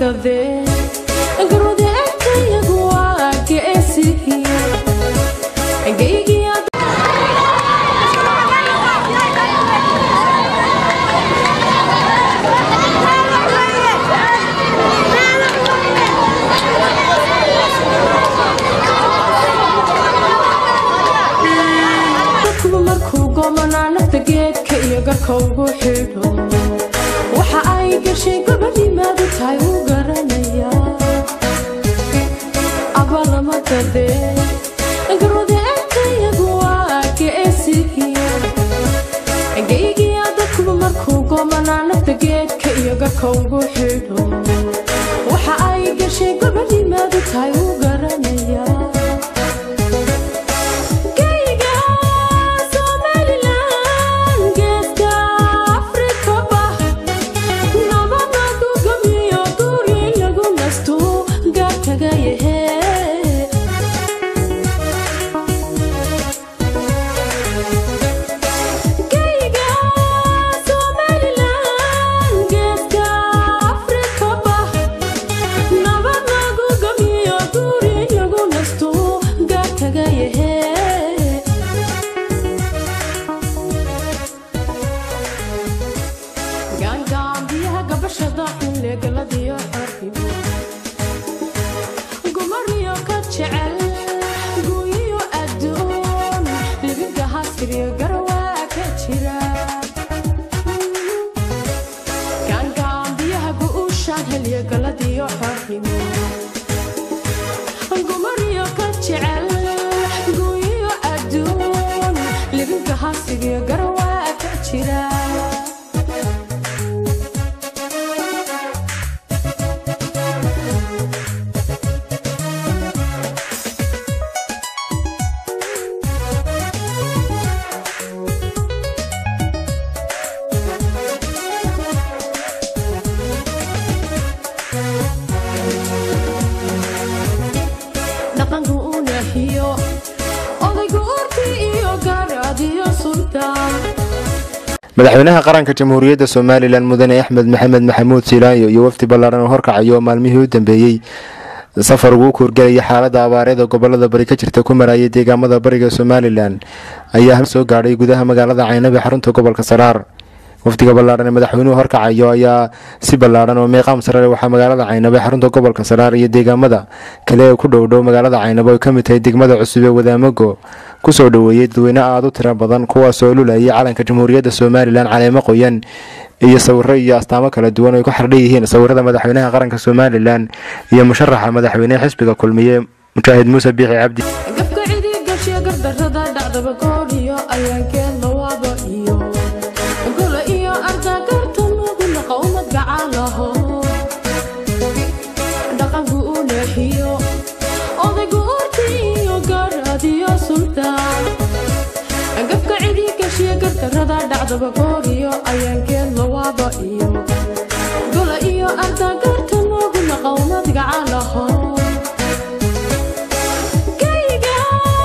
hakadee garwade agtayagu waa geesihiya geygiya dadkuba markuu goomanaa nafta geedka iyo garka ugu xidho waxa ay gashay gabadhimaadu tahay uu garanayaa abalama gadee garwade agtayagu waa geesihiya geygiya dadkuba markuu goomanaa nafta geedka iyo garka ugu xidho waxa ay gashay gabadhimaadu tahay uu garanayaa Geyga Somaliland, geeska Afrikaba, nabada gugamiyo guri lagu nasto gaarkaga yahe. Geyga Somaliland, geeska Afrikaba, nabada gugamiyo guri lagu nasto gaarkaga yahe. gaangaambiyaha gabashada xilligaladiyo xorrimo gumariyo ka jecel guuyiyo adduun libinka hasiriyo garawaa ka jira gaangaambiyaha gu'uushaan xilligaladiyo xorrimo gumariyo ka jecel guuyiyo adduun libinka hasiriyo garawaa ka jira dhaqanku u nahiyo odaygu urti iyo gaaraadiyo sultaan madaxweynaha qaranka jamhuuriyadda somalilan mudane axmed maxamed maxamuud silaayo iyo wafdi ballaaran oo horkacayo oo maalmihii u dambeeyey safar ugu kuurgelaya xaalada abaareeda gobolada bari ka jirta ku marayay deegaamada bariga somalilan ayaa soo gaadhay gudaha magaalada caynabe xarunta gobolka saraar wafdiga ballaaran ee madaxweynuhu horkacayo ayaa si ballaaran oo meeqaam sarare waxaa magaalada caynabe xarunta gobolka saraar iyo deegaamada kale ee ku dhowdhow magaalada caynabe ay ka mid tahay degmada cusub ee wadaamago kusoo dhoweeyey dadweyne aada u tiro badan kuwaasoo lulayay calanka jamhuuriyadda somalilan caleemo qoyan iyo sawiro iyo astaamo kala duwan ay ku xardhan yihiin sawirada madaxweynaha qaranka somalilan iyo musharaxa madaxweynehe xisbiga kulmiye mujaahid muuse biixi cabdi gafka cidii gashiya gardarrada dhacdaba gooliyo ayaankeen lawaaba iyo gola iyo ardagarta nugu naqa umad gacalaho dhaqanku u leexiyo odaygu urti iyo gaaraadiyo sultaan gafka cidii gashiya gardarrada dhacdaba gooliyo ayaankeen lawaaba iyo gola iyo ardagarta nugu naqa umad gacalaho Geyga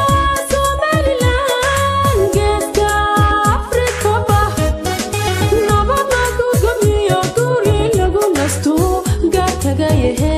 Somaliland, geeska Afrikaba, nabada gugamiyo guri lagu nasto gaarkaga yahe.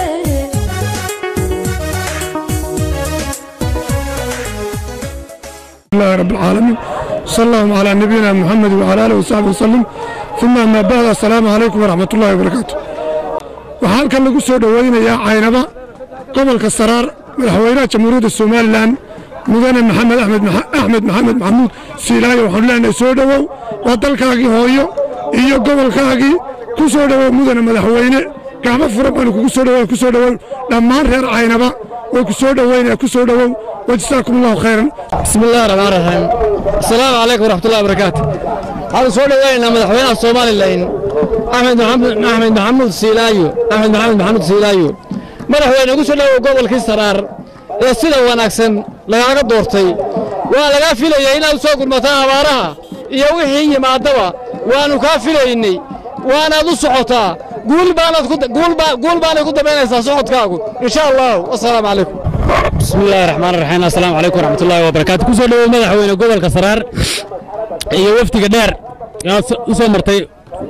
الله رب العالمين صلى الله على نبينا محمد وعلى اله وصحبه وسلم ثم اما بعد السلام عليكم ورحمه الله وبركاته waxaa halkan lagu soo dhoweynayaa caynaba gobolka saraar madaxweynaha jamhuuriyadda somalilan mudane maxamed axmed maxa- axmed maxamed maxamuud siilaayo waxaanu leenahay soo dhowow waa dalkaagii hooyo iyo gobolkaagii ku soo dhowow mudane madaxweyne gacmo furan baanu kugu soo dhowow ku soo dhowow dhammaan reer caynaba way ku soo dhoweynaya ku soo dhowow wajazaakum allahu khayran بسم الله الرحمن الرحيم السلام عليكم ورحمة الله وبركاته هذا سؤال وين مدحوينا الصومالي اللين أحمد محمد أحمد محمود سيلايو أحمد محمد محمود سيلايو مدحوينا قصة له قبل كسرار ee sida wanaagsan lagaaga doortay waa lagaa filayay inaad soo gurmataan abaaraha iyo wixii yimaadaba waannu kaa filaynay waanaad u socotaa guul baanaad ku guul baa guul baanay ku dambaynaysaa socodkaagu insha allahu wassalaamu calaykum بسم الله الرحمن الرحيم السلام عليكم ورحمة الله وبركاته كسو دhowo madaxweyne gobolka saraar iyo wafdiga dheer aad u soo martay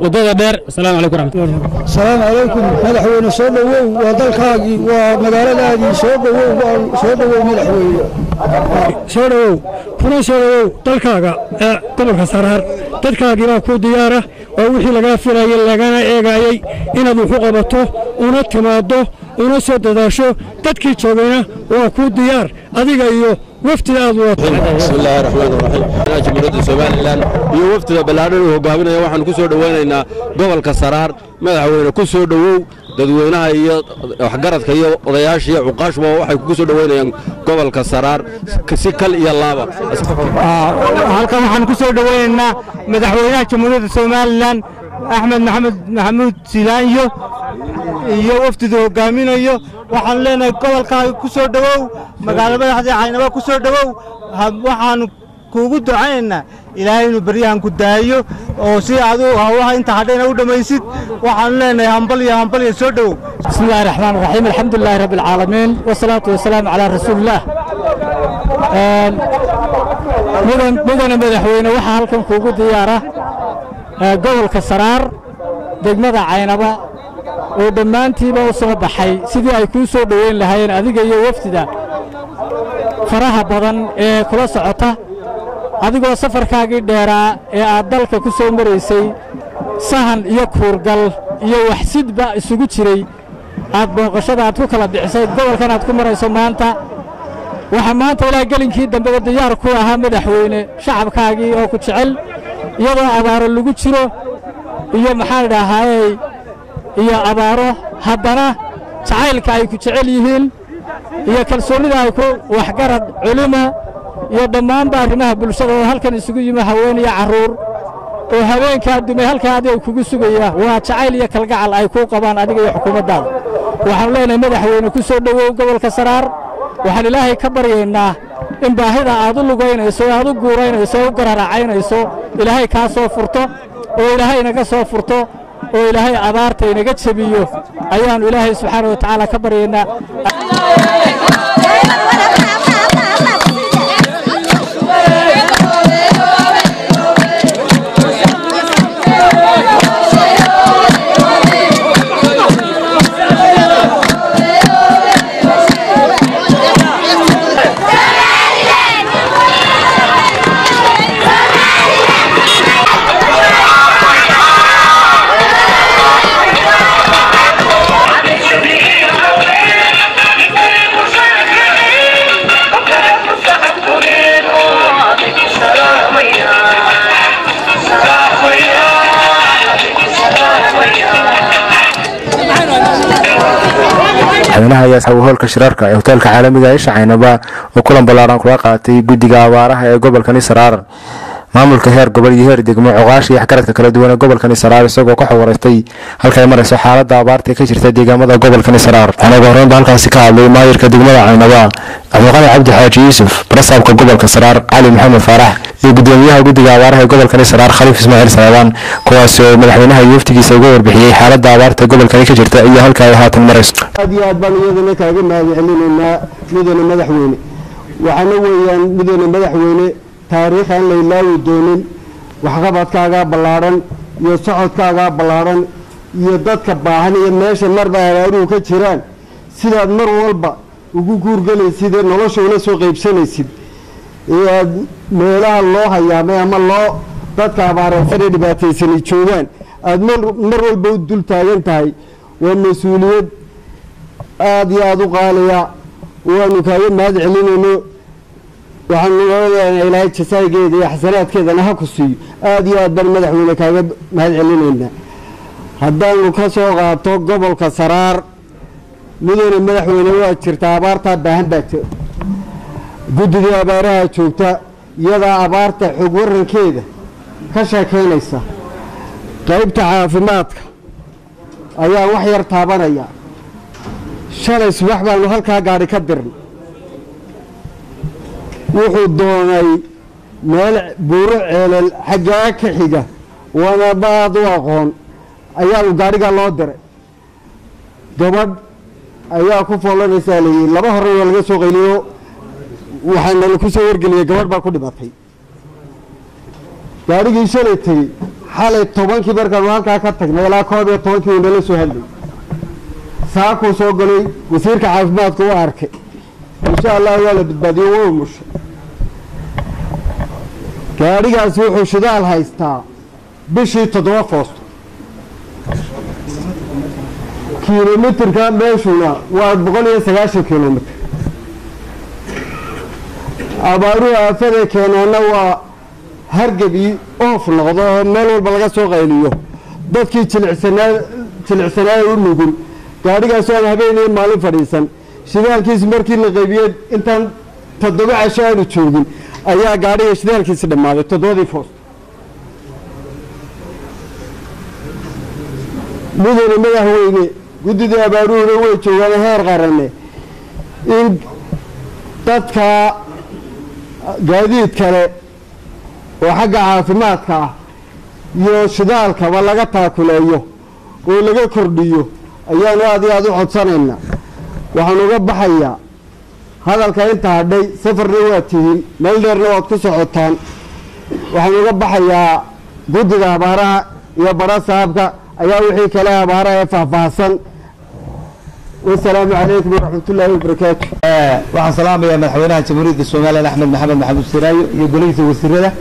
waddada dheer asalaamu calaykum waraxmatullahi asalaamu calaykum madaxweyne soo dhowow waa dalkaagii waa magaaladaadii soo dhowow waa soo dhowow madaxweyne soo dhowow kuna soo dhowow dalkaaga ee gobolka saraar dadkaagii baa ku diyaara waa wixii lagaa filayay lagana eegayey inaad wuxu qabato una timaaddo una soo dadaasho dadkii joogayna waa ku diyaar adiga iyo wafdi aad wadato bismillaahi raxmaan raxiim jamhuuriyadda somalilan iyo wafdida ballaadhan uu hogaaminaya waxaanu ku soo dhowaynaynaa gobolka saraar madaxweyne ku soo dhowow dadweynaha iyo waxgaradka iyo odayaasha iyo cuqaashuba waxay kugu soo dhowaynayaan gobolka saraar si kal iyo laaba halkan waxaan ku soo dhowaynaynaa madaxweynaha jamhuuriyadda somalilan axmed maxamed maxamuud silaanyo iyo wafdidu hogaaminayo waxaan leenahay gobolkaaga ku soo dhowow magaalo madaxdii caynaba ku soo dhowow waxaanu kuugu ducaynaynaa ilaahay inuu beryahan ku daayo oo si adu hawlaha inta hadhayna u dhammaysid waxaanu leenahay hambal iyo hambal iyo soo dhowow بسم الله الرحمن الرحيم الحمد لله رب العالمين والصلاة والسلام على رسول الله مدن مدن مدحوينه waxaa halkan kuugu diyaara gobolka saraar degmada caynaba oo dhammaantiiba u soo baxay sidii ay kuu soo dhoweyn lahaayeen adiga iyo wafdida faraha badan ee kula socota adigoo safarkaagii dheeraa ee aad dalka ku soo maraysay sahan iyo kuurgal iyo waxsidba isugu jiray aad booqashada aad ku kala bixisay gobolkan aad ku marayso maanta waxaa maanta ilaa gelinkii dambeba diyaar ku ahaa madaxweyne shacabkaagii oo ku jecel iyadoo abaaro lagu jiro iyo maxaan idhaahayey iyo abaaro haddana jacaylka ay ku jecel yihiin iyo kalsoonnida ay ku waxgarad culimo iyo dhammaanba arrimaha bulshada oo halkan isugu yimi haween iyo carruur oo habeenkaa dumay halkaa adiga kugu sugaya waa jacayl iyo kalgacal ay kuu qabaan adiga iyo xukuumaddaada waxaanu leenahay madaxweyne ku soo dhowow gobolka saraar waxaan ilaahay ka baryaynaa in baahida aad u lugaynayso ee aad u guuraynayso ee u gararacaynayso ilaahay kaa soo furto oo ilaahay inaga soo furto oo ilaahay abaarta inaga jebiyo ayaannu ilaahay subxaana wa tacaala ka baryaynaa madaxweynaha ayaa asxaabu hoolka shirarka ee hoteelka caalamiga ee shacaynaba oo kulan ballaaran kula qaatay guddiga abaaraha ee gobolkani saraar maamulka heer gobol iyo heer degmo coqaasha iyo waxgaradka kala duwan ee gobolkani saraar isagoo ka xawareystay halkay marayso xaalada abaarta ee ka jirta deegaamada gobolkani saraar waxaana ugu horreynba halkaasi ka hadlay maayirka degmada caynaba cabdiqani cabdi xaaji yuusuf barasaabka gobolka saraar cali maxamed faarax iyo gudoomiyaha guddiga abaaraha ee gobolkani saraar khaliif ismaaciil salaabaan kuwaasi oo madaxweynaha iyo waftigiisa uga warbixiyey xaalada abaarta gobolkani ka jirta iyo halka ay haatan marayso aad iyo aad baan iyadana kaaga mahad celinaynaa mudane madaxweyne waxaana weeyaan mudane madaxweyne taariikh aan la ilaawi doonin waxqabadkaagaa ballaadhan iyo socodkaagaa ballaadhan iyo dadka baahan iyo meesha marba abaaruhu ka jiraan sidaad mar walba ugu guurgelaysid ee nolosha ula soo qaybsanaysid ee aad meelaha loo hayaamay ama loo dadka abaareysan ee dhibaataysani joogaan aada mar mar walba u dul taagan tahay waa mas-uuliyad aada iyo aada u qaaliya waanu kaaga mahad celinayno waxaanu odaana ilaahay jasaageeda iyo xasanaadkeedana ha ku siiyo aada iyo aad baan madaxweyne kaaga mahad celinaynaa haddaanu ka soo qaato gobolka saraar mudane madaxweyne waa jirtaa abaartaa baahan baa jira guddigii abaaraha joogta iyadaa abaarta xog warankeeda ka sheekeynaysa qaybta caafimaadka ayaa wax yar taabanaya shalay subax baanu halkaa gaadhi ka dirnay wuxuu doonay meel buuro ceelal xaggaa ka xiga waana baad u aqoon ayaa uu gaadhigaa loo diray gabadh ayaa ku foolanaysaa layidhi laba hore waa laga soo qayliyo waxaana laku soo wargeliyey gabadh baa ku dhimatay gaadhigii shalay tegey xalay tobankii markaanu halkaa ka tagnay ilaa koob iyo tobankii uu nala soo hadlay saakuu soo galay wasiirka caafimaadka u arkay insha allah waa la badbaadiyo waa umushay gaadhigaasi wuxuu shidaal haystaa bishii toddoba foosto kilomitirka meeshuna waa boqol iyo sagaashan kilomitr abaaruhu aafada keenaana waa hargebi oof noqdo oo meel walba laga soo qayliyo dadkii jilicsanaa jilicsanaaya u nugul gaadhigaasoo aan habeeniyo maalin fadhiisan shidaalkiisi markii la qaybiyey intaan toddoba casho aanu joogin ayaa gaadhiga shidaalkiisi dhammaaday toddobadii foost mudane madaxweyne guddidii abaaruhuna way joogaan heer qarane in dadka gaadiid kale oo xagga caafimaadka ah iyo shidaalkaba laga taakuleeyo oo laga kordhiyo ayaanu aad iyo aada u codsanaynaa waxaan uga baxayaa hadalka inta hadhay safarna waad tihiin meel dheerna waad ku socotaan waxaan uga baxayaa guddiga abaaraha iyo bara saabka ayaa wixii kale abaaraha ee faahfaahsan wasalaamu calaykum waraxmatullaahi wabarakaatu waxaan salaamayaa madaxweynaha jamhuuriyadda somalilan axmed maxamed maxamuud siraayo iyo golihiisa wasiirada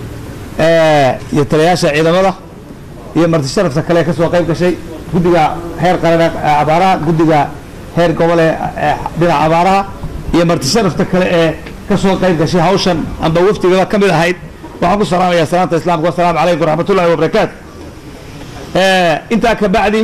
iyo taliyayaasha ciidamada iyo marti sharafta kale ee ka soo qayb gashay guddiga heer qaran ee abaaraha guddiga heer gobol ee dhinaca abaaraha iyo marti sharafta kale ee ka soo qayb gashay hawshan amba wafdigaba ka mid ahayd waxaan ku salaamayaa salaanta islaamka wasalaamu calaykum waraxmatullahi wabarakaatu intaa ka bacdi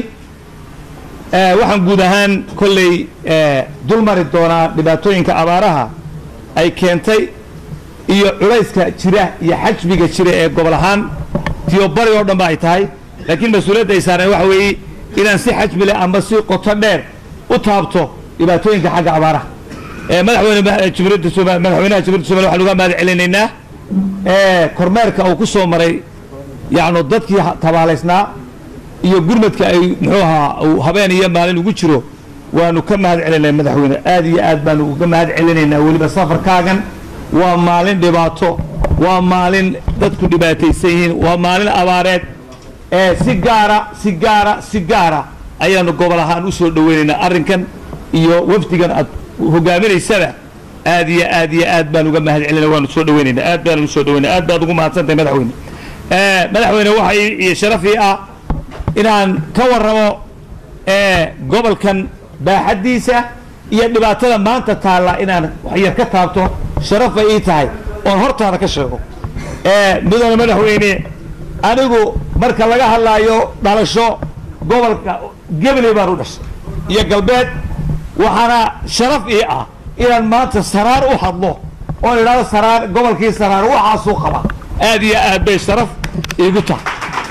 waxaan guud ahaan kolley dul mari doonaa dhibaatooyinka abaaraha ay keentay iyo culayska jira iyo xajmiga jira ee gobol ahaan tiyo bari oo dhan ba ay tahay laakiin mas-uuliyadda ay saareen waxa weeye inaan si xajmi leh ama si qoto dheer u taabto dhibaatooyinka xagga abaaraha madaxweyne jamhuuriyadda somal madaxweynaha jamhuuriyadda somalia waxaan uga mahad celinaynaa kormeerka uu ku soo maray yacnu dadkii tabaalaysnaa iyo gurmadka ay muxuu ahaa uu habeen iyo maalin ugu jiro waanu ka mahad celinay madaxweyne aad iyo aad baanu uga mahad celinaynaa weliba safarkaagan waa maalin dhibaato waa maalin dadku dhibaataysan yihiin waa maalin abaareed ee si gaara si gaara si gaara ayaanu gobol ahaan u soo dhoweynaynaa arrinkan iyo wafdigan aad hogaaminaysaba aad iyo aad iyo aad baan uga mahad celinay waanu soo dhoweynaynaa aad baanu soo dhoweyna aad baad ugu mahadsantahay madaxweyne madaxweyne waxa iyo sharafii ah inaan ka warramo gobolkan baaxaddiisa iyo dhibaatada maanta taalla inaan waxyar ka taabto sharaf bay ii tahay oon hortaada ka sheego mudane madaxweyne anigu marka laga hadlaayo dhalasho gobolka gebley baan u dhashay iyo galbeed waxaana sharaf ii ah inaan maanta saraar u hadlo oon idhahdo saraar gobolkii saraar waxaasuu qaba aad iyo aad bay sharaf iigu tahay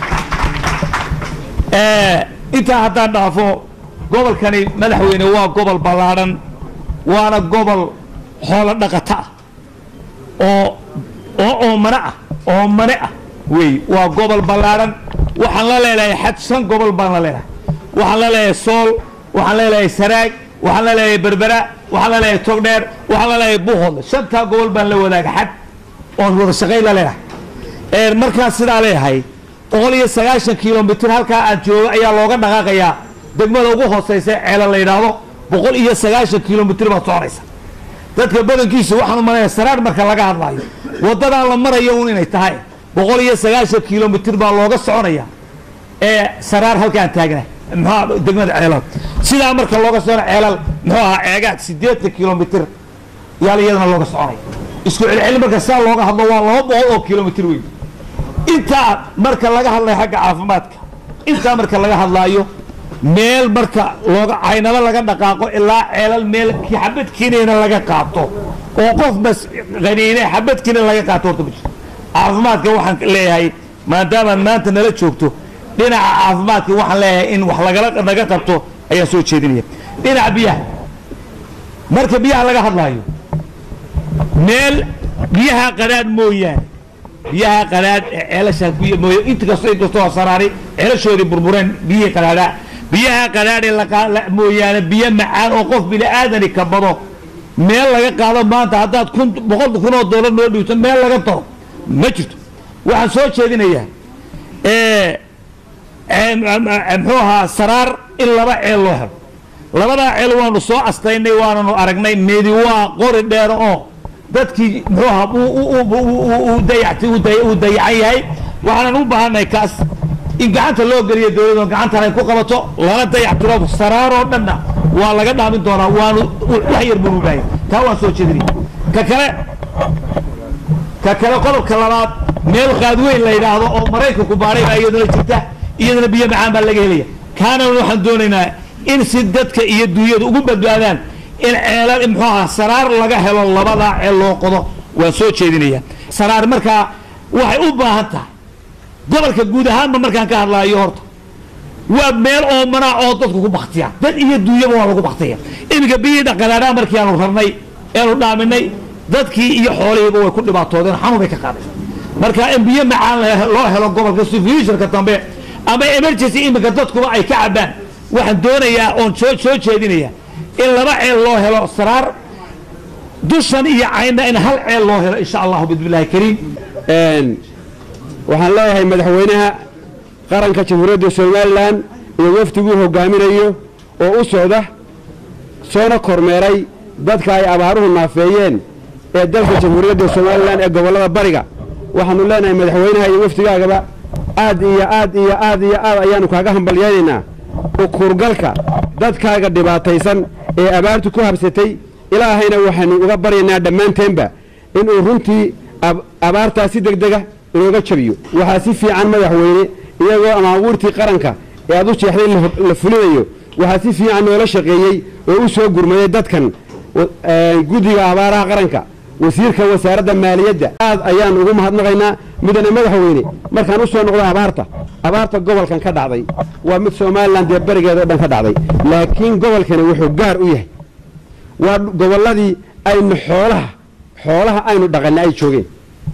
intaa haddaan dhaafo gobolkani madaxweyne waa gobol ballaadhan waana gobol xoolo dhaqata ah oo oo oomane ah oomane ah wey waa gobol ballaadhan waxaan la leelahay xad shan gobol baan la leelahay waxaan la leeyahay sool waxaan la leeyahay saraag waxaan la leeyahay berbera waxaan la leeyahay togdheer waxaan la leeyahay buuhoodle shantaa gobol baan la wadaaga xad oon wada shaqayn la leedahay markaan sidaa leeyahay boqol iyo sagaashan kilomitr halkaa aad joogo ayaa looga dhaqaaqayaa degmada ugu hooseysa ceela la yidhaahdo boqol iyo sagaashan kilomitr baad soconaysa dadka badankiisu waxaan u malanaya saraar marka laga hadlaayo waddadan la marayo un inay tahay boqol iyo sagaashan kilomitr baa looga soconaya ee saraar halkaan taagna muxua degmada ceelal sidaa marka looga socona ceelal muxuu ahaa ceegaad siddeetan kilomitr yaal iyadana looga soconaya isku celceli marka saa looga hadlo waa laba boqol oo kilomitr weyn intaa marka laga hadlayo xagga caafimaadka intaa marka laga hadlaayo meel marka looga caynado laga dhaqaaqo ilaa ceelal meel xabad kinina laga qaato oo qof bas qaniine xabad kina laga qaato horta ma jirto caafimaadka waxaan leeyahay maadaamaad maanta nala joogto dhinaca caafimaadka waxaan leeyahay in wax lagala naga qabto ayaan soo jeedinaya dhinaca biyaha marka biyaha laga hadlaayo meel biyaha qanaad mooyaane biyaha qanaad ee ceelasha biyo mooye inta kasto inkastoo saraari ceelashoodii burbureen biyihii qanaada biyaha qanaad ee laqa- mooyaane biyo macaan oo qof bini aadani ka bado meel laga qaado maanta haddaad kun boqol kun oo doolar noo dhiibto meel laga daro ma jirto waxaan soo jeedinayaa ee muxuu ahaa saraar in laba ceel loo helo labadaa ceel waanu soo astaynay waananu aragnay midi waa qori dheer oo dadkii muxuu ahaa uu dayactay uu dayacan yahay waxaanan u baahanay kaas in gacanta loo geliyo dowladdu gacantan ay ku qabato lana dayactiro saraaroo dhanna waa laga dhaamin doonaa waanu wax yar buu baahaya taa waan soo jeedinay ka kale ka kale qodobka labaad meel qaadweyn la yidhaahdo oo maraykanku baadhay baa iyaduna jirta iyadana biyo macaan baa laga helaya kaana waxaan doonaynaa in si dadka iyo dunyadu ugu badbaadaan in ceelal muxuu ahaa saraar laga helo labadaa ceel loo qodo waan soo jeedinaya saraar markaa waxay u baahan tahay gobolka guud ahaanba markaan ka hadlaayo horta waa meel oomanaa oo dadku ku baktiya dad iyo dunyaba waa lagu baktiya iminka biyihii dhaqalaadhaa markii aanu rarnay eanu dhaaminay dadkii iyo xoolihiiba way ku dhibaatoodeen xanuun bay ka qaadeen marka in biyo macaan loo helo gobolka si futurka dambe ama emergency iminka dadkuba ay ka cabaan waxaan doonayaa oon soo soo jeedinaya in laba ceel loo helo saraar dushan iyo caynna in hal ceel loo helo insha allahu bismillahi kariim waxaan leeyahay madaxweynaha qaranka jamhuuriyadda somalilan iyo wafdiguu hogaaminayo oo u socda soona kormeeray dadka ay abaaruhu naafeeyeen ee dalka jamhuuriyadda somalilan ee gobollada bariga waxaanu leenahay madaxweynaha iyo wafdigaagaba aad iyo aad iyo aad iyo aad ayaannu kaaga hambalyaynaynaa ukurgalka dadkaaga dhibaataysan ee abaartu ku habsatay ilaahayna waxaynu uga baryaynaa dhammaanteenba inuu runtii abaartaa si deg dega inooga jabiyo waxaa si fiican madaxweyne iyagoo amaabuurtii qaranka ee aad u jeexday la fulinayo waxaa si fiican noola shaqeeyey oo u soo gurmaday dadkan guddiga abaaraha qaranka wasiirka wasaaradda maaliyadda aad ayaan ugu mahadnaqaynaa midana madaxweyne markaan u soo noqdo abaarta abaarta gobolkan ka dhacday waa mid somalilan dee berigeeda o dhan ka dhacday laakiin gobolkani wuxuu gaar u yahay waa gobolladii aynu xoolaha xoolaha aynu dhaqanna ay joogeen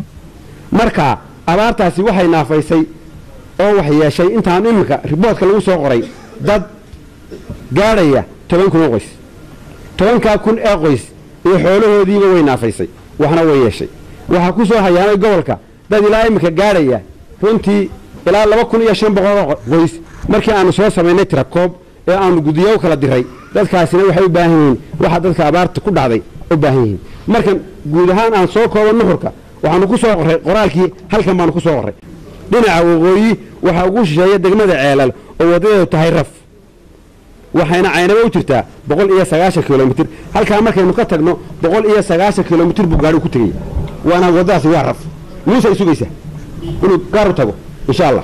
marka abaartaasi waxay naafaysay oo wax yeeshay intaan iminka riboodka lagu soo qoray dad gaadhaya toban kun oo qoys tobankaa kun ee qoys iyo xoolahoodiiba way naafaysay waxna way yeeshay waxaa ku soo hayaamay gobolka dad ilaa iminka gaadhaya runtii ilaa laba kun iyo shan boqol qoys markii aanu soo samaynay tirakoob ee aanu guddiyo u kala diray dadkaasina waxay u baahan yihiin waxa dadka abaarta ku dhacday u baahan yihiin markan guud ahaan aan soo koobo nuxurka waxaanu ku soo qorray qoraalkii halkan baanu ku soo qorray dhinaca waqooyi waxaa ugu shisheeya degmada ceelal oo waddadeedu tahay raf waxayna caynaba u jirtaa boqol iyo sagaashan kilomitir halkaa markaynu ka tagno boqol iyo sagaashan kilomitir buu gaadhigu ku tegaya waana waddadaasi waa raf muusay sugaysaa inuu gaar u tago insha allah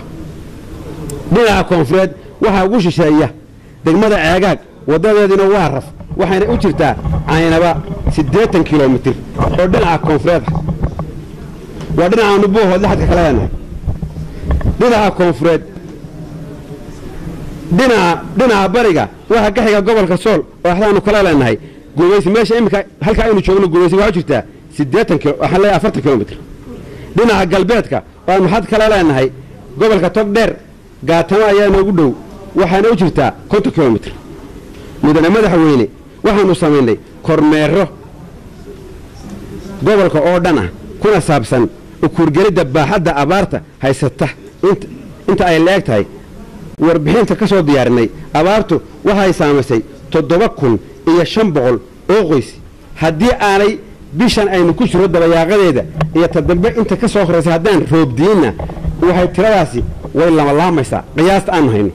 dhinaca koonfureed waxaa ugu shisheeya degmada ceegaag waddadeeduna waa raf waxayna u jirtaa caynaba siddeetan kilomitir oo dhinaca koonfureed ah waa dhinacaanu buuhoodle xadka kala leenahay dhinaca koonfureed dhinaca dhinaca bariga waxaa ka xiga gobolka sool oo axdaanu kala leenahay gumaysi meesha iminka halka aynu joogno gumaysi waxaa u jirtaa siddeetan kilo waxaan leeyahay afartan kilomitr dhinaca galbeedka oo aanu xad kala leenahay gobolka togdheer gaatamo ayaa noogu dhow waxaana u jirtaa konton kilomitr mudane madaxweyne waxaanu samaynay kormeero gobolka oo dhan ah kuna saabsan ukuurgelidda baaxadda abaarta haysata inta ay la-eg tahay warbixinta ka soo diyaarinay abaartu waxay saamaysay toddoba kun iyo shan boqol oo qoys haddii aanay bishan aynu ku jiro dabayaaqadeeda iyo ta dambe inta ka soo horaysay haddaan roobdiinna waxay tiradaasi way lamalaamaysaa qiyaasta aanu hayno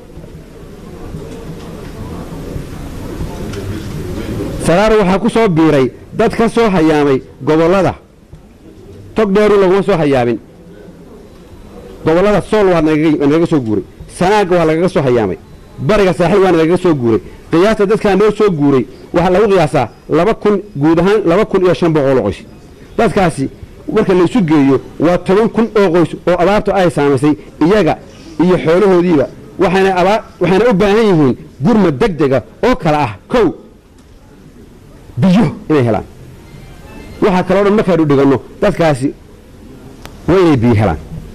saraar waxaa ku soo biiray dad ka soo hayaamay gobollada tog dheeru laguma soo hayaamin gobollada sool waa nagaga soo guuray sanaaga waa lagaga soo hayaamay bariga saaxiil waana lagaga soo guuray qiyaasta dadkaa noo soo guuray waxaa lagu qiyaasaa laba kun guud ahaan laba kun iyo shan boqol oo qoys dadkaasi marka laysu geeyo waa toban kun oo qoys oo abaartu ay saamaysay iyaga iyo xoolahoodiiba waxayna abaa waxayna u baahan yihiin gurmad deg dega oo kale ah kow biyo inay helaan waxaa kaloo dhan markaynu dhiganno dadkaasi waa inay biyo helaan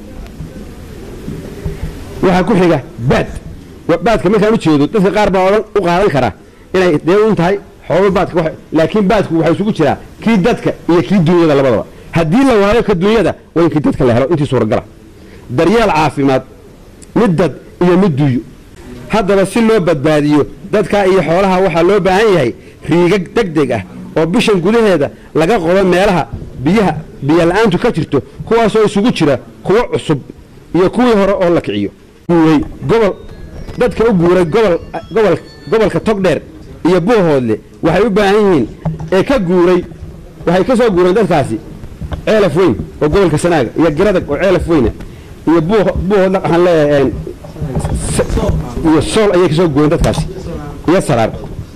waxaa ku xiga baad baadka markaan u jeedo dadka qaar baa odhan u qaadan kara inay dee un tahay xoolo baadka laakiin baadku waxaa isugu jiraa kii dadka iyo kii dunyada labadaba haddii la waayo ka dunyada waa in kii dadka la helo intii suuragala daryeel caafimaad mid dad iyo mid duuyo haddaba si loo badbaadiyo dadka iyo xoolaha waxaa loo baahan yahay riigag deg deg ah oo bishan gudaheeda laga qodo meelaha biyaha biyola'aantu ka jirto kuwaasoo isugu jira kuwo cusub iyo kuwii hore oo la kiciyo guuray gobol dadka u guuray gobol gobol gobolka togdheer iyo buuhoodle waxay u baahan yihiin ee ka guuray waxay ka soo guureen dadkaasi ceelaf weyn oo gobolka sanaaga iyo garadag oo ceelaf weyna iyo buuhoodle waxaan leeyahay iyo sool ayay ka soo guureen dadkaasi iyo saraar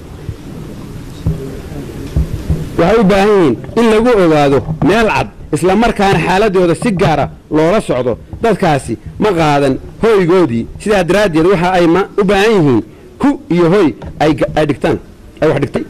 waxay u baahan yihiin in lagu ogaado meel cad isla markaana xaaladooda si gaara loola socdo dadkaasi ma qaadan hoygoodii sidaa daraaddeed waxa ay u baahan yihiin ku iyo hoy ay dhigtaan ay wax dhigtay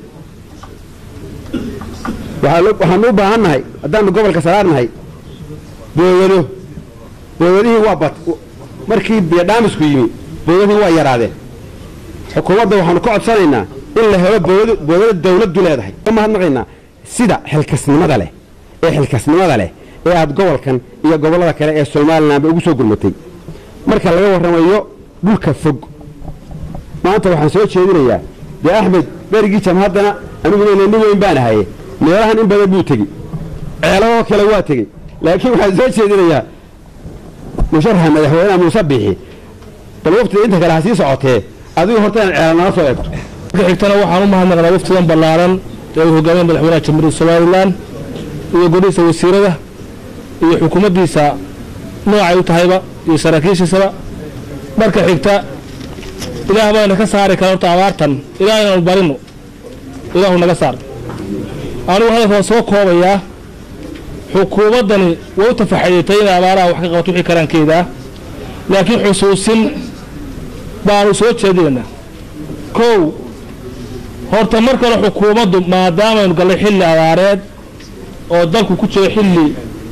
waxaanu u baahan nahay haddaanu gobolka saraar nahay boowado boowadihii waa bat markii biyodhaamisku yimi boowadihii waa yaraadeen xukuumadda waxaanu ka codsanaynaa in la helo boowado dawladdu leedahay ka mahadnaqaynaa sida xilkasnimada leh ee xilkasnimada leh ee aad gobolkan iyo gobollada kale ee somalilanba ugu soo gurmatay marka laga warramayo dhulka fog maanta waxaan soo jeedinayaa dee axmed berigii jamhaddana aniguna nin weyn baan ahaye meelahan in badan buu tegi ceelahoo kale waa tegey laakiin waxaan soo jeedinayaa musharaxa madaxweynaha muuse biixi bal waftiga inta kale ha sii socotee adigu horta inaad ceela nala soo eegto marka xigtana waxaan u mahadnaqnaa waftidan ballaaran ee uu hogaamiya madaxweynaha jamhuuriyadda somalilan iyo golihiisa wasiirada iyo xukuumaddiisa noocay u tahayba iyo saraakiishiisaba marka xigta ilaah bayna ka saari kara horta abaartan ilaah inaanu barino ilaahu naga saar anigu hadalka waan soo koobayaa xukuumaddani way u tafaxadeetay inay abaaraha wax ka qabato wixii karaankeedaa laakiin xusuusin baanu soo jeedinaynaa kow horta mar kale xukuumaddu maadaamaynu gallay xilli abaareed oo dalku ku jiro xilli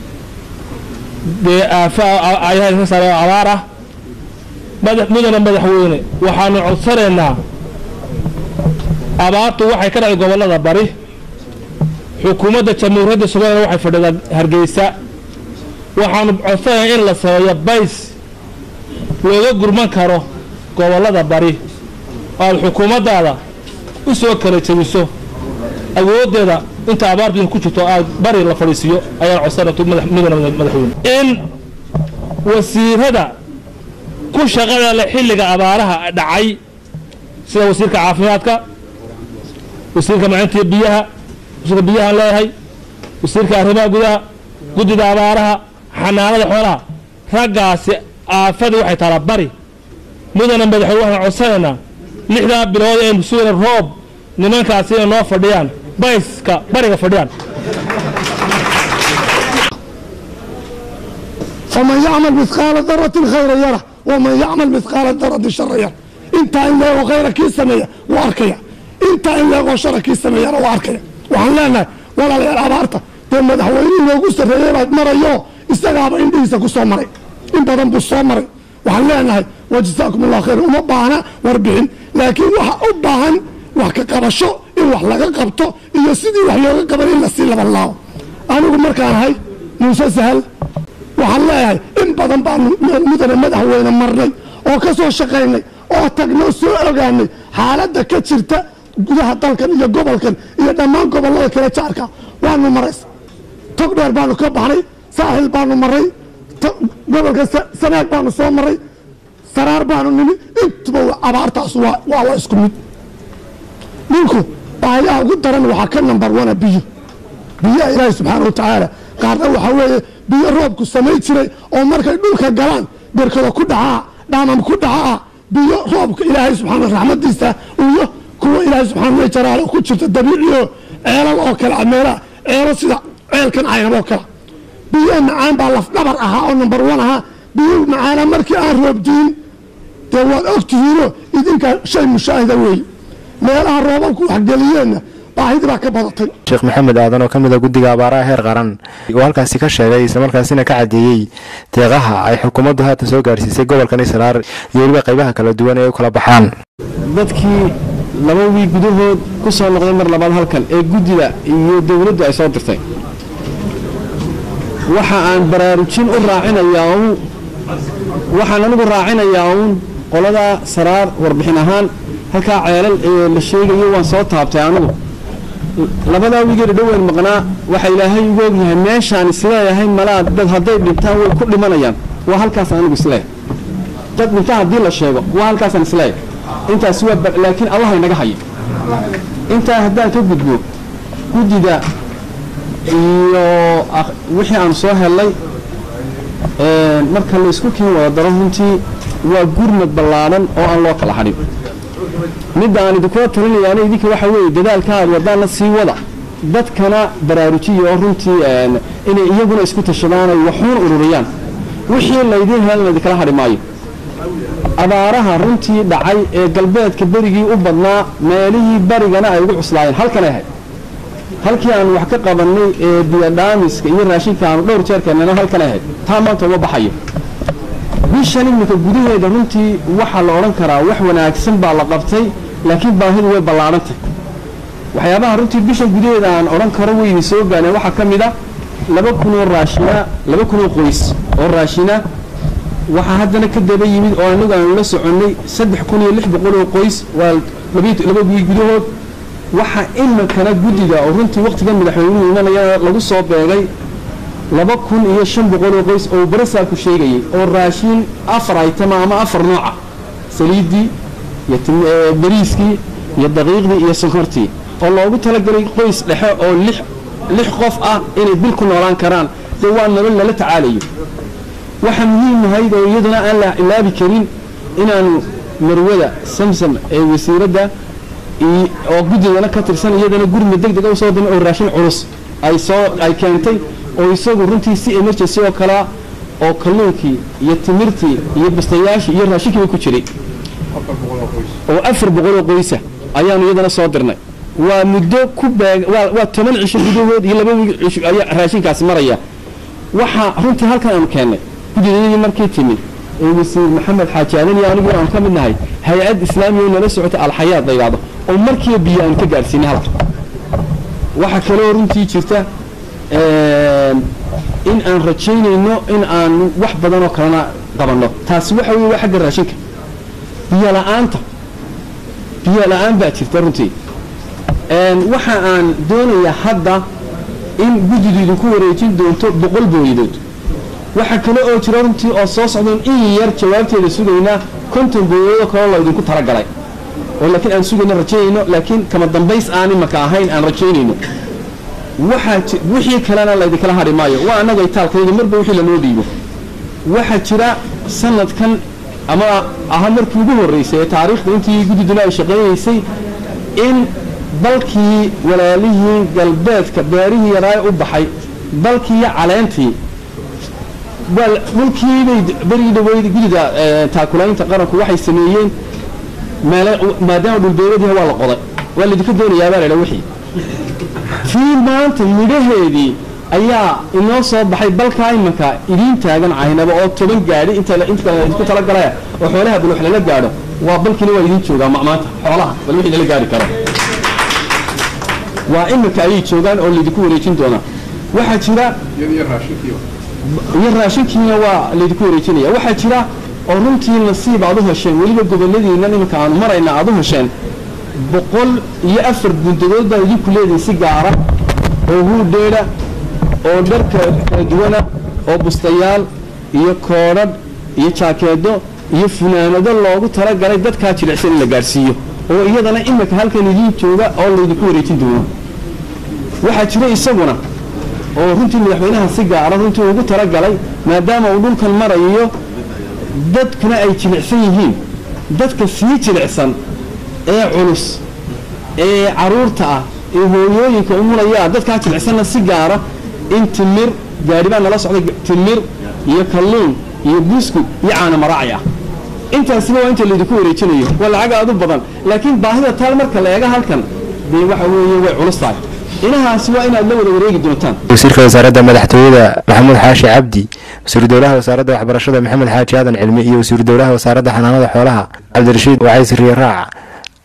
dee aafa ayaha ka saare oo abaar ah mudana madaxweyne waxaanu codsanaynaa abaartu waxay ka dhacay gobollada bari xukuumadda jamhuuriyadda somalilan waxay fadhidaa hargeysa waxaanu codsanaynaa in la sameeyo bays looga gurman karo gobollada bari oo aad xukuumaddaada u soo kala jebiso awooddeeda inta abaartu ku jirto aad bari la fadhiisiiyo ayaan codsanay mudana madaxweyne in wasiirada ku shaqada leh xilliga abaaraha dhacay sida wasiirka caafimaadka wasiirka macintiya biyaha wasiirka biyahaan leeyahay wasiirka arrimaha gudaha guddida abaaraha xanaanada xoolaha raggaasi aafadii waxay taalaa bari mudana madaxweyne waxaan codsanaynaa lixdaa bilood aynu sugayna roob nimankaasi inay noo fadhiyaan bayska bariga fadhiyaan faman yacmal midqaala daratin khayra yara waman yacmal midqaala daratin shara yara intaa in leegoo khayra kii sameeya wuu arkaya intaa in leegoo shara kii sameeyana wuu arkaya waxaan leenahay walaalayaal abaarta dee madaxweynihii loogu sarreeyey baad marayo isagaaba indhihiisa ku soo maray in badan buu soo maray waxaan leenahay wajazaakum allah khayr uma baahna warbixin laakiin waxa u baahan wax ka qabasho in wax laga qabto iyo sidii wax looga qaban in lasii labanlaawo anigu markaan ahay muuse sahal waxaan leeyahay in badan baanu mudane madaxweyne marnay oo ka soo shaqaynay oo tagnoo soo ogaanay xaaladda ka jirta gudaha dalkan iyo gobolkan iyo dhammaan gobollada kale jaarka waanu maraysa tog dheer baanu ka baxnay saaxil baanu maray gobolka sanaag baanu soo maray saraar baanu nimi intuba abaartaas waa la isku mid dhulku baahiyaha ugu daran waxaa ka nambar wana biyo biyaha ilaahi subxaana wa tacaala qaarna waxaa weeye biyo roobku samayn jiray oo markay dhulka galaan berkado ku dhacaa dhaamam ku dhacaa biyo roobka ilaahay subxaana raxmadiisa iyo kuwa ilaahay subxaana wa jalaale ku jirta dabiiciyo ceelal oo kale meelaha ceelo sida ceelkan caynab oo kale biyo macaan baa lafdhabar ahaa oo nambar wan ahaa biyo macaana markii aan roobdiin dee waad ogtihiinoo idinkaa shay mushaahida weeye meelaha roobabku waxgeliyeenna baahidii baa ka badatay sheekh maxamed aadan oo ka mid a guddiga abaaraha heer qaran oo halkaasi ka sheegay islamarkaasina ka caddeeyey deeqaha ay xukuumaddu haatan soo gaarsiisay gobolkan israar iyo weliba qaybaha kala duwan ee u kala baxaan dadkii laba wiig gudahood ku soo noqday mar labaad halkan ee guddida iyo dowladdu ay soo dirtay waxa aan baraarujin u raacinayaa waxaan anigu raacinayaa uun qolada saraar warbixin ahaan halkaa ceelal ee la sheegayo waan soo taabtay anigu labadaa wigeeda dhoweyn maqnaa waxa ilaahay ugu ogyahay meeshaan isleeyahay malaa dad hadday dhintaan way ku dhimanayaan waa halkaas anigu isleeyahay dad dhinta haddii la sheego waa halkaasaan isleeyahay intaas waa ba- laakiin allah inaga hayo intaa haddaan ka gudbo guddida iyo ak- wixii aan soo helay een, marka la isku kiin wada daro runtii waa gurmad ballaadhan oo aan loo kala hadhin midda aan idinkula talinayaana idinka waxa weeye dadaalka aad wadaanna sii wada dadkana baraarujiya oo runtii een, inay iyaguna isku tashadaan ay waxuun ururiyaan wixii laydiin helan idinkala hadhi maayo abaaraha runtii dhacay ee galbeedka berigii u badnaa meelihii barigana ay ugu cuslaayeen halkanay ahayd halkii aan wax ka qabannay ee biyodhaamiska iyo raashinka aanu dhowr jeer keennana halkanay ahayd taa maanta uma baxayo bishan iminka gudaheeda runtii waxaa la odhan karaa wax wanaagsan baa la qabtay laakiin baahidu way ballaadhantay waxyaabaha runtii bishan gudaheeda aan odhan karo wayni soo gaareen waxaa ka mid a laba kunoo raashina laba kunoo qoys oo raashina waxaa haddana ka daba yimid oo anagu aanu la soconnay saddex kun iyo lix boqol oo qoys waa labiyo- laba wiil gudahood waxaa iminkana guddiga oo runtii wakhtigan madaxweynuhu imanaya lagu soo beegay laba kun iyo shan boqol oo qoys oo barasaabku sheegayay oo raashin afar aytama ama afar nooca saliiddii iyo tim- ee, bariiskii iyo daqiiqdii iyo sonkortii oo loogu talagalay qoys dhexe oo lix lix qof ah inay bil ku noolaan karaan dee waa nolol lala tacaalayo waxaa muhiim ahayd oo iyaduna aan la ilaabi karin inaanu marwada samsam ee wasiiradda i- oo guddigana ka tirsan iyadana gurmi deg dega usoo dimay oo raashin culus ay soo ay keentay oo isagu runtii si emergency oo kalea oo kalluunkii iyo timirtii iyo bastayaashii iyo raashinkiiba ku jiray oo afar boqol oo qoysa ayaanu iyadana soo dirnay waa muddo ku beeg waa waa toban cisho gudahood iyo laba wiil cisho ayaa raashinkaasi maraya waxaa runtii halkan aanu keennay guddidayadii markii timid ee wasiir maxamed xaaji aadan iyo anigu aan ka mid nahay hay-ad islaamiya oo nala socota alxayaad la yidhaahdo oo markiiba biyo aan ka gaadhsiinay halka waxaa kaloo runtii jirta een, in aan rajaynayno in aan wax badan oo kalena qabanno taasi waxa weeye waa xagga raashinka biyo la'aanta biyo la'aan baa jirta runtii een, waxa aan doonayaa hadda in guddidu idinku wareejin doonto boqol booyadood waxaa kale oo jira runtii oo soo socdoon in yar jawaabteeda sugaynaa konton booyadood oo kaloo la idinku talagalay oo laakiin aan sugayno rajaynayno laakiin kama dambays aan imaka ahayn aan rajaynayno waxaa ji- wixii kalena laydinkala hadhi maayo waa annaga itaalkayga marba wixii lanoo dhiibo waxaa jira sanadkan ama aha markii ugu horreysay ee taariikhda intii guddiduna ay shaqaynaysay in dalkii walaalihii galbeedka beerihii yaraaye u baxay dalkii iyo caleentii waa dhulkiibay berigii dhaweyd guddida eh, taakulaynta qaranku waxay sameeyeen meele maadaama dhulbeeradii waa la qoday waa laydinka doonayaa baa la idhaa wixii tii maanta midhaheedii ayaa inoo soo baxay balkaa imanka idiin taagan caynaba oo toban gaadhi inta la- inta kale idinku talagalaya oo xoolaha bal wax lala gaadho waa balkiina waa idiin joogaa ma- maanta xoolaha bal wixii lala gaari karo waa iminka ayay joogaan oo laydinku wareejin doonaa waxaa jira iyo raashinkiina waa laydinku wareejinaya waxaa jira oo runtii nasiib aad u hesheen weliba goboladiinnan iminka aanu marayna aad u hesheen boqol iyo afar gundadood baa idinku leedihin si gaara oo huudheedha oo dharka kala duwana oo bustayaal iyo koodhadh iyo jaakeedo iyo funaanado loogu talagalay dadkaa jilicsan in la gaadhsiiyo oo iyadana iminka halkan idiin jooga oo laydinku wareejin doono waxaa jira isaguna oo runtii madaxweynaha si gaara runtii ugu talagalay maadaama uu dhulkan marayo dadkuna ay jilicsan yihiin dadka sii jilicsan ee culus ee caruurta ah ee hooyooyinka umulaya dadkaa jilicsanna si gaara in timir gaadhi baa nala socday timir iyo kalluun iyo buskud iyo caano maraaci ah intaasiba waa inta laydinku wareejinayo waa lacag aad u badan laakiin baahida taal marka la eega halkan dee waxa weeye way culus tahay inahaasi waa inaad la wada wareegi doontaan wasiirka wasaaradda madaxtooyada maxamuud xaashi cabdi wasiiru dowlaha wasaaradda waxbarashada maxamed xaaji aadan cilmi iyo wasiiru dowlaha wasaaradda xanaanada xoolaha cabdirashiid wacays riye raac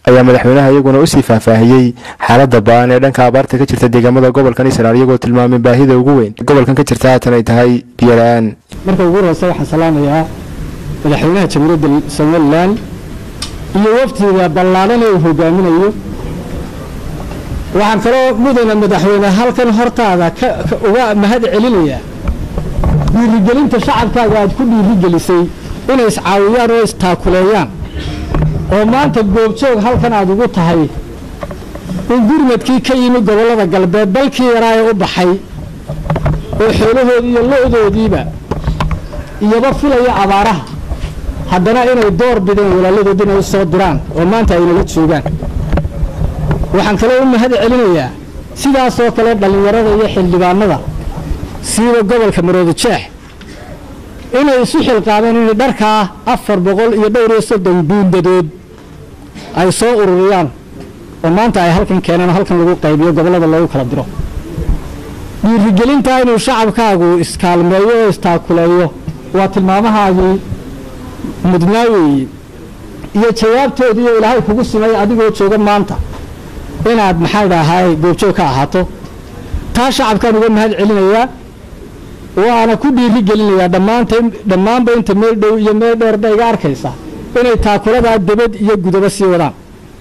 ayaa madaxweynaha iyaguna usii faahfaahiyey xaalada baan ee dhanka abaarta ka jirta deegaamada gobolkan israel iyagoo tilmaamay baahida ugu weyn gobolkan ka jirta haatan ay tahay biyo la-aan marka ugu horeysa waxaan salaamayaa madaxweynaha jamhuuriyadda somalilan iyo waftiga ballaadhan ee uu hogaaminayo waxaan kaloo mudana madaxweyne halkan hortaada uga mahad celinayaa dhiirigelinta shacabkaaga aad ku dhiirigelisay inay iscaawiyaan oo istaakuleeyaan oo maanta goobjoog halkan aad ugu tahay in gurmadkii ka yimi gobollada galbeed dalkii yaraa ee u baxay oo xoolahoodii iyo lo-doodiiba iyoba filaya abaaraha haddana inay door bideen walaaladood inay u soo diraan oo maanta aynala joogaan waxaan kaloo u mahad celinayaa sidaasoo kale dhallinyarada iyo xildhibaanada siiba gobolka marooda jeex inay isu xilqaameen inay dharkaa afar boqol iyo dhowr iyo soddon buundadood ay soo ururiyaan oo maanta ay halkan keeneen oo halkan lagu qaybiyo gobollada loogu kala diro dhiirigelintaa inuu shacabkaagu iskaalmeeyo oo istaakuleeyo waa tilmaamahaagii mudnaa weeye iyo jawaabtoodiiyo ilaahay kugu simay adigoo jooga maanta inaad maxaa idhaahaay goobjoog ka ahaato taa shacabkaan uga mahad celinayaa waana ku dhiiri gelinayaa dhammaanta dhammaanba inta meel dhow iyo meel dheerba iga arkaysa inay taakuladaa debad iyo gudaba sii wadaan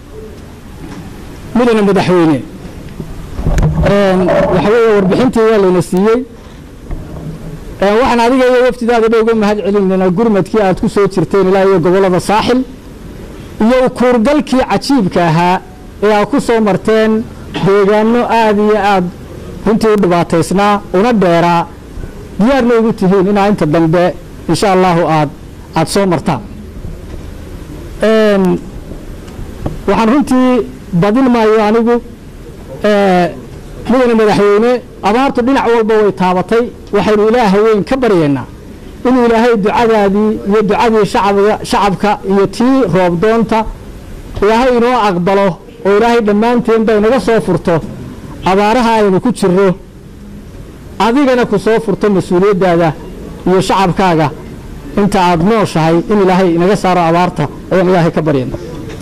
mudana madaxweyne waxa weeye warbixintii waa layna siiyey waxaan adiga iyo waftidaada dha uga mahad celinaynaa gurmadkii aad ku soo jirteen ilaa iyo gobollada saaxil iyo kuurgalkii cajiibka ahaa ee aad ku soo marteen deegaano aad iyo aad runtii u dhibaataysnaa una dheeraa diyaarna ugu tihiin inaa inta dambe insha allahu aad aada soo martaan waxaan runtii badin maayo anigu mudane madaxweyne abaartu dhinac walba way taabatay waxaynu ilaaha weyn ka baryaynaa inuu ilaahay ducadaadii iyo ducadii shacabga shacabka iyo tii roobdoonta ilaahay inoo aqbalo oo ilaahay dhammaanteen bay naga soo furto abaaraha aynu ku jirro adigana ku soo furto mas-uuliyaddaada iyo shacabkaaga inta aada nooshahay in ilaahay inaga saaro abaarta ayaan ilaahay ka baryana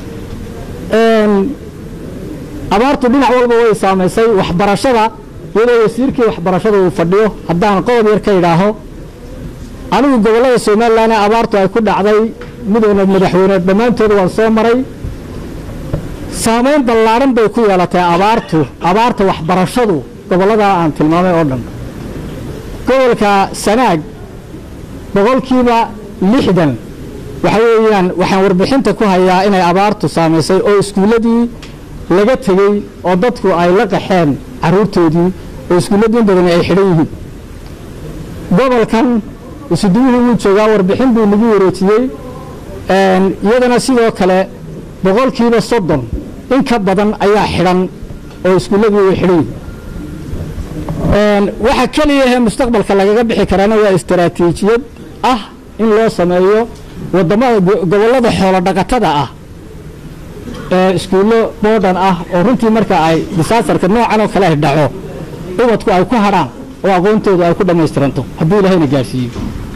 abaartu dhinac walba way saamaysay waxbarashada iyadoo wasiirkii waxbarashada uu fadhiyo haddaan qodob yar ka idhaaho anigu gobollada somalilan ee abaartu ay ku dhacday midowna madaxweyne dhammaantood waan soo maray saamayn ballaadhan bay ku yeelatay abaartu abaarta waxbarashadu gobolladaa aan tilmaamay oo dhan gobolka sanaag boqolkiiba lixdan waxa weeyaan waxaan warbixinta ku hayaa inay abaartu saamaysay oo iskuulladii laga tegey oo dadku ay la qaxeen carruurtoodii oo iskuulladii in badani ay xidhan yihiin gobolkan isuduwihii wuu joogaa warbixin buu nagu wareejiyey iyadana sidoo kale boqolkiiba soddon in ka badan ayaa xidhan oo iskuulladii way xidhan yihiin waxa keliyahe mustaqbalka lagaga bixi karaana waa istaraatiijiyad ah in loo sameeyo wadamada gobollada xoolo dhaqatada ah ee iskuullo boodhan ah oo runtii marka ay disaasarka noocan oo kale ay dhaco ubadku ay ku hadhaan oo aqoontoodu ay ku dhammaystiranto hadduu ilaahayna gaarsiiyo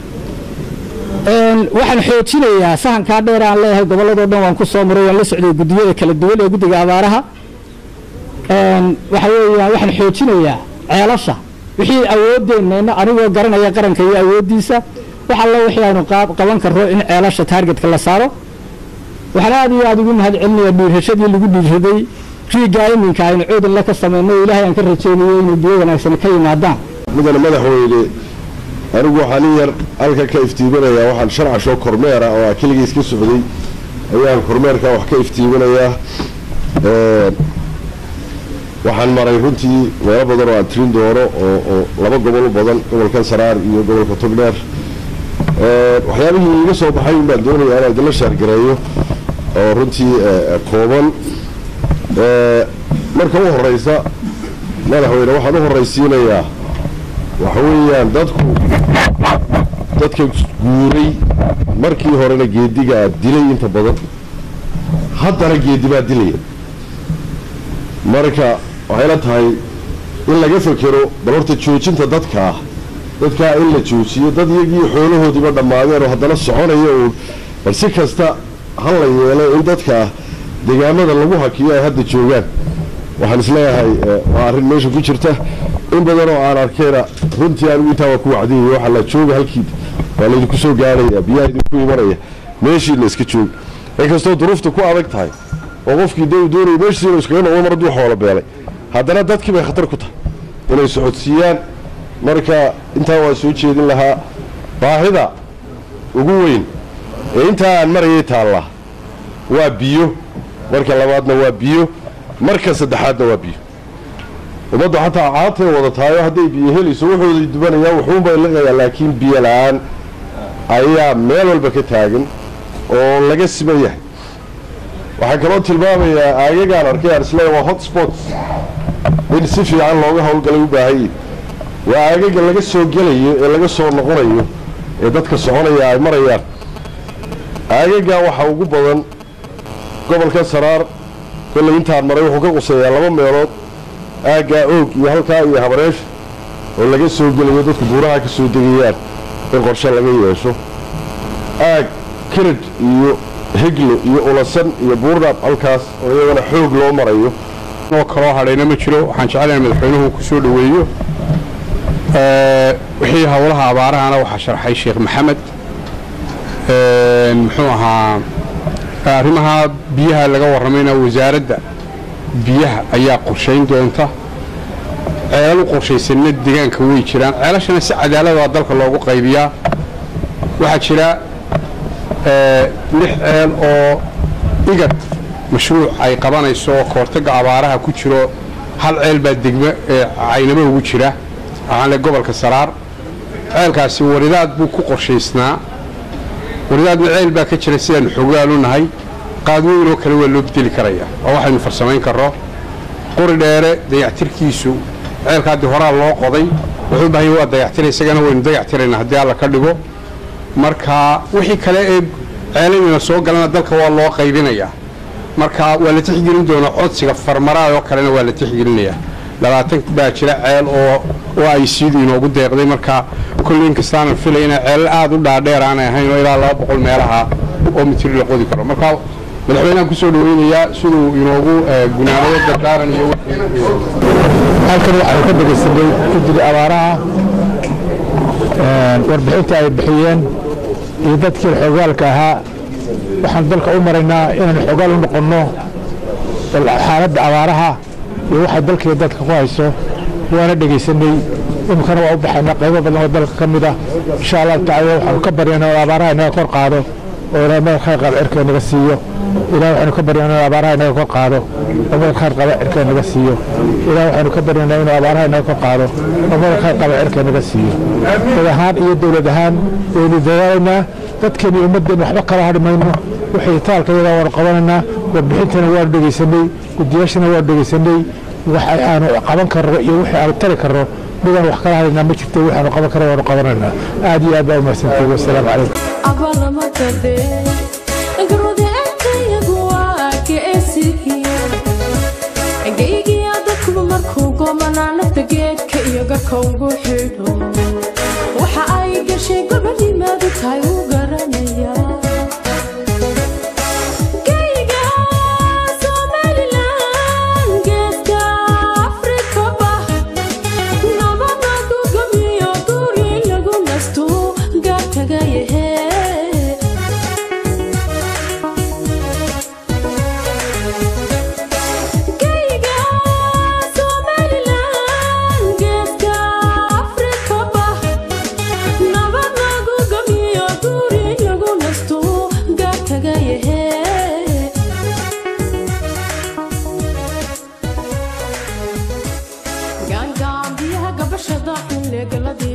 waxaan xoojinayaa sahankaa dheer aan leeyahay gobolladoo dhan waan ku soo maray waan la socday guddiyada kala duwan ee guddiga abaaraha waxa weeyaan waxaan xoojinayaa ceelasha wixii awooddeenna anigoo garanaya qaranka iyo awooddiisa wax alla wixii aynu qaban karro in ceelasha taargetka la saaro waxaan aad iyo aada ugu mahad celinayaa dhiirashadii lagu dhiirshaday riiggaa iminka aynu coodanla ka samayno ilaahay aan ka rajaynayo inuu biyo wanaagsan ka yimaadaan mudane madaxweyne anigu waxaan in yar halka ka iftiiminayaa waxaan sharca shoo kormeera oo aa keligiis ka socday ayaan kormeerka wax ka iftiiminayaa waxaan maray runtii meelo badan oo aan tirin doono oo oo laba gobol u badan gobolkan saraar iyo gobolka togdheer waxyaabihii iga soo baxay un baan doonayaa inaan idinla shaargareeyo oo runtii kooban marka u horeysa madaxweyne waxaan u horraysiinayaa waxa weeyaan dadku dadka guuray markii horena geedigaa dilay inta badan haddana geedi baa dilaya marka waxayla tahay in laga fekero bal horta joojinta dadka ah dadkaa in la joojiyo dad iyagii xoolahoodiiba dhammaadeen oo haddana soconaya uun bal si kasta ha la yeelo in dadkaa deegaamada lagu hakiyo ay hadda joogaan waxaan isleeyahay waa arrin meesha ku jirta in badan oo aan arkayna runtii anigu intaa waa ku wacdiyaya waxaa la jooga halkii waa laydinku soo gaaraya biyaha idinku imanaya meeshii la iska jooga inkastoo duruufta ku adag tahay oo qofkii dee uu doonaya meeshiisi inuu iskaga noqdo mar hadduu xoolo beelay haddana dadkii bay khatar ku tahay inay socodsiiyaan marka intaa waa soo jeedin lahaa baahida ugu weyn ee intaa aan marayay taallaa waa biyo marka labaadna waa biyo marka saddexaadna waa biyo ummaddu xataa caatay wada tahayo hadday biyo helayso wuxuuday dubanayaan wuxuunbay liqayaan laakiin biyo la-aan ayaa meel walba ka taagan oo laga siman yahay waxaan kaloo tilmaamayaa aagagaan arkay aan isleeyahay waa hot spots in si fiican looga howlgalay u baahan yihin waa aagaga laga soo gelayo ee laga soo noqonayo ee dadka soconaya ay marayaan aagagaa waxaa ugu badan gobolka saraar kollay intaan maray wuxuu ka quseeyaa laba meelood aaggaa oog iyo halkaa iyo habareesh oo laga soo gelayo dadku buuraha ka soo degayaan in qorshe laga yeesho aag kirid iyo heglo iyo ulasan iyo buurdhaab halkaas oo iyagana xoog loo marayo oo kaloo hadhayna ma jiro waxaan jecelahay madaxweynuhu ku soo dhoweeyo wixii howlaha abaarahana waxaa sharxay sheekh maxamed muxuu ahaa arrimaha biyaha laga warramayna wasaaradda biyaha ayaa qorshayn doonta ceelal u qorshaysanna deegaanka way jiraan ceelashana si cadaalada dalka loogu qaybiyaa waxaa jira lix ceel oo igad mashruuc ay qabanayso oo kahortagga abaaraha ku jiro hal ceel baa degmo ee caynamo ugu jira waxaanle gobolka saraar ceelkaasi waridaad buu ku qorshaysnaa waridaadna ceel baa ka jira sidaanu xogaalu nahay qaadweynoo kale waa loo bedeli karaya oo waxaynu farsamayn karro qori dheere dayactirkiisu ceelkaaddii horaa loo qoday wuxuu bahay waa dayactira isagana waynu dayactiraynaa haddii alla ka dhigo marka wixii kale ee ceeladina soo galana dalka waa loo qaybinayaa marka waa la tixgelin doonaa codsiga farmaraad oo kalena waa la tixgelinayaa labaatan baa jira ceel oo oo ay siidu inoogu deeqday marka kolley inkastaanan filay inay ceelal aada u dhaadheer aanay ahayn oo ilaa laba boqol meelaha oo mitiri la qodi karo marka madaxweynaha kusoo dhaweynayaa siduu inoogu gunaanado dardaaran iyo halkan waxaanu ka dhegaysanay guddiga abaaraha warbixinta ay bixiyeen iyo dadkii xogaalka ahaa waxaan dalka u maraynaa inaanu xogaal u noqonno xaaladda abaaraha iyo waxay dalkiiyo dadka ku hayso waana dhegaysanay iminkana waa u baxaynaa qaybo badan oo dalka ka mid ah insha allahu tacala waxaanu ka baryaynaa oo abaaraha inaga kor qaado oo ilaahay meel khayr qaba cirka inaga siiyo ilahay waxaanu ka baryaynaa inuu abaaraha inaga kor qaado oo meel khayr qaba cirka inaga siiyo ilahay waxaanu ka baryaynaa inuu abaaraha inaga kor qaado oo meel khayr qaba cirka inaga siiyo dad ahaan iyo dowlad ahaan waynu dadaalaynaa dadkeeni ummaddeena waxba kala hadhi mayno wixii taalka iyadaa waanu qabanaynaa warbixintana waanu dhegaysanay guddiyaashana waanu dhegaysanay wax aanu qaban karno iyo wixii aanu tari karno midaan wax kala hadhaynaa ma jirto waxaanu qaban karno waanu qabanaynaa aad iyo aad baa umahadsantihi wasalaamu calaykum geygiya dadkuba markuu goomanaa nafta geedka iyo garka ugu xidho waxa ay gashay gobadimaadu tahay uu garanaya Geyga Somaliland, geeska Afrikaba, nabada ku gamiyo guri lagu nasto gaar tagayahe Geyga Somaliland, geeska Afrikaba, nabad lagu gamiyo guri lagu nasto gaar tagayahe gaangaan biyaha gabashada xilli galadii